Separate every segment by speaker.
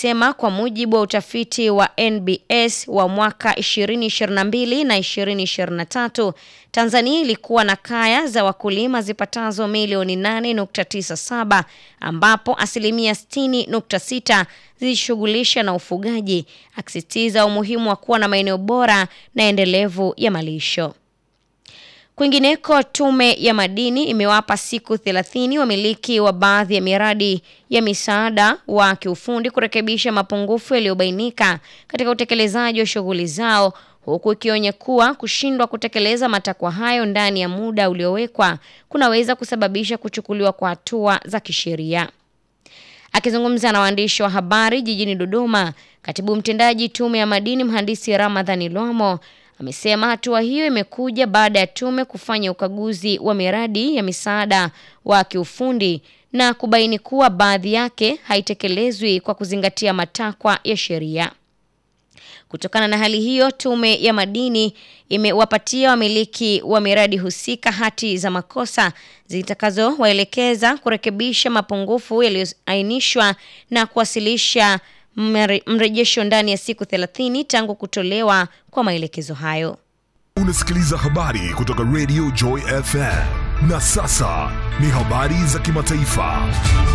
Speaker 1: imesema kwa mujibu wa utafiti wa NBS wa mwaka 2022 na 2023, Tanzania ilikuwa na kaya za wakulima zipatazo milioni 8.97 ambapo asilimia 60.6 zilishughulisha na ufugaji, akisisitiza umuhimu wa kuwa na maeneo bora na endelevu ya malisho. Kwingineko, Tume ya Madini imewapa siku 30 wamiliki wa baadhi ya miradi ya misaada wa kiufundi kurekebisha mapungufu yaliyobainika katika utekelezaji wa shughuli zao, huku ikionya kuwa kushindwa kutekeleza matakwa hayo ndani ya muda uliowekwa kunaweza kusababisha kuchukuliwa kwa hatua za kisheria. Akizungumza na waandishi wa habari jijini Dodoma, katibu mtendaji Tume ya Madini Mhandisi Ramadhani Lwamo amesema hatua hiyo imekuja baada ya tume kufanya ukaguzi wa miradi ya misaada wa kiufundi na kubaini kuwa baadhi yake haitekelezwi kwa kuzingatia matakwa ya sheria. Kutokana na hali hiyo, Tume ya Madini imewapatia wamiliki wa miradi husika hati za makosa zitakazowaelekeza kurekebisha mapungufu yaliyoainishwa na kuwasilisha mrejesho ndani ya siku 30 tangu kutolewa kwa maelekezo hayo.
Speaker 2: Unasikiliza habari kutoka Radio Joy FM. Na sasa ni habari za kimataifa.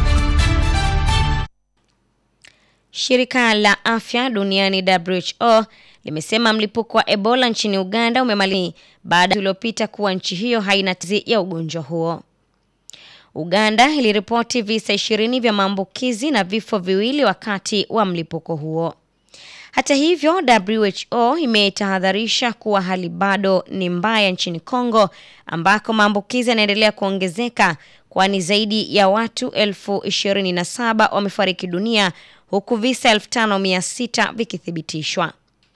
Speaker 1: Shirika la Afya Duniani WHO limesema mlipuko wa Ebola nchini Uganda umemalizika baada ya uliopita kuwa nchi hiyo haina tizi ya ugonjwa huo. Uganda iliripoti visa ishirini vya maambukizi na vifo viwili wakati wa mlipuko huo. Hata hivyo, WHO imetahadharisha kuwa hali bado ni mbaya nchini Kongo ambako maambukizi yanaendelea kuongezeka kwani zaidi ya watu elfu ishirini na saba wamefariki dunia huku visa elfu tano mia sita vikithibitishwa.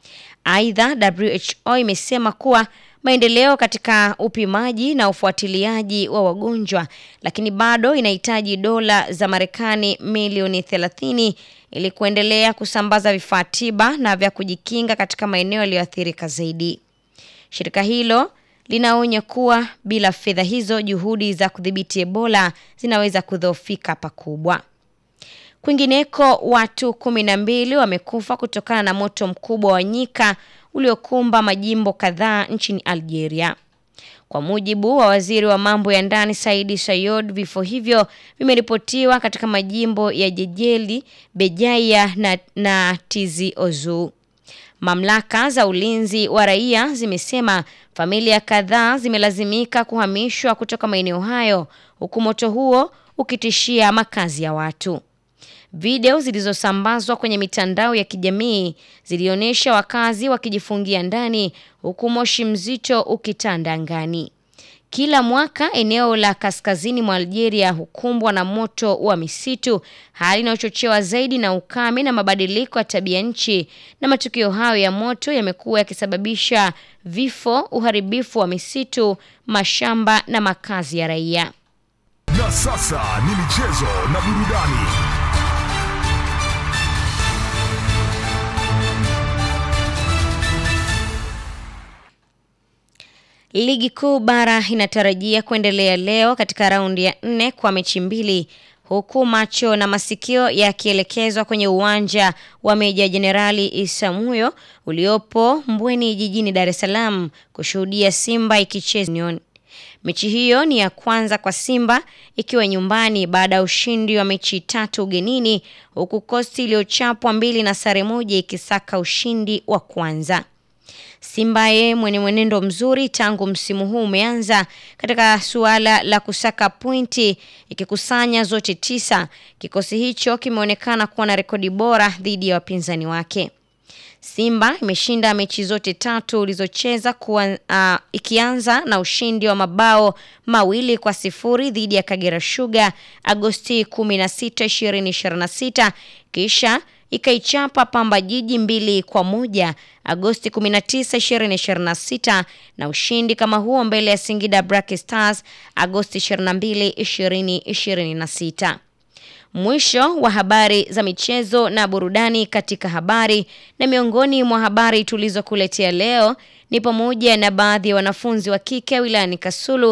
Speaker 1: Aidha, WHO imesema kuwa maendeleo katika upimaji na ufuatiliaji wa wagonjwa, lakini bado inahitaji dola za Marekani milioni 30 ili kuendelea kusambaza vifaa tiba na vya kujikinga katika maeneo yaliyoathirika zaidi. Shirika hilo linaonya kuwa bila fedha hizo, juhudi za kudhibiti Ebola zinaweza kudhoofika pakubwa. Kwingineko, watu kumi na mbili wamekufa kutokana na moto mkubwa wa nyika uliokumba majimbo kadhaa nchini Algeria. Kwa mujibu wa waziri wa mambo ya ndani Saidi Sayod, vifo hivyo vimeripotiwa katika majimbo ya Jejeli, Bejaia na, na Tizi Ouzou. Mamlaka za ulinzi wa raia zimesema familia kadhaa zimelazimika kuhamishwa kutoka maeneo hayo huku moto huo ukitishia makazi ya watu. Video zilizosambazwa kwenye mitandao ya kijamii zilionyesha wakazi wakijifungia ndani huku moshi mzito ukitanda angani. Kila mwaka eneo la kaskazini mwa Algeria hukumbwa na moto wa misitu, hali inayochochewa zaidi na ukame na mabadiliko ya tabia nchi, na matukio hayo ya moto yamekuwa yakisababisha vifo, uharibifu wa misitu, mashamba na makazi ya raia.
Speaker 2: Na sasa ni michezo na burudani.
Speaker 1: Ligi kuu bara inatarajia kuendelea leo katika raundi ya nne kwa mechi mbili huku macho na masikio yakielekezwa kwenye uwanja wa Meja Jenerali Isamuyo uliopo Mbweni jijini Dar es Salaam kushuhudia Simba ikicheza Union. Mechi hiyo ni ya kwanza kwa Simba ikiwa nyumbani baada ya ushindi wa mechi tatu ugenini huku Kosti iliyochapwa mbili na sare moja ikisaka ushindi wa kwanza. Simba ye mwenye mwenendo mzuri tangu msimu huu umeanza katika suala la kusaka pointi ikikusanya zote tisa. Kikosi hicho kimeonekana kuwa na rekodi bora dhidi ya wapinzani wake. Simba imeshinda mechi zote tatu ulizocheza kuwa, uh, ikianza na ushindi wa mabao mawili kwa sifuri dhidi ya Kagera Sugar Agosti 16, 2026 kisha ikaichapa Pamba Jiji mbili kwa moja Agosti 19, 2026 na ushindi kama huo mbele ya Singida Black Stars Agosti 22, 2026. Mwisho wa habari za michezo na burudani katika habari na miongoni mwa habari tulizokuletea leo ni pamoja na baadhi ya wanafunzi wa kike wilayani Kasulu